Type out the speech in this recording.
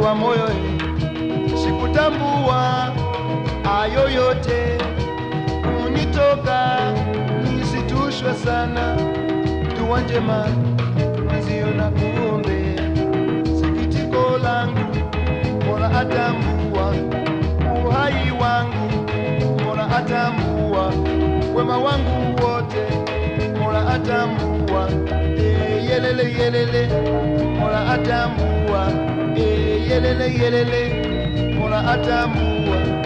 wa moyo, sikutambua ayo yote kunitoka, nisitushwe sana, dua njema mwenzio na kuombea, sikitiko langu Mola atambua uhai wangu, Mola atambua wema wangu wote, Mola atambua eh, yelele yelele, Mola atambua eh, yelele yelele, Mola atambua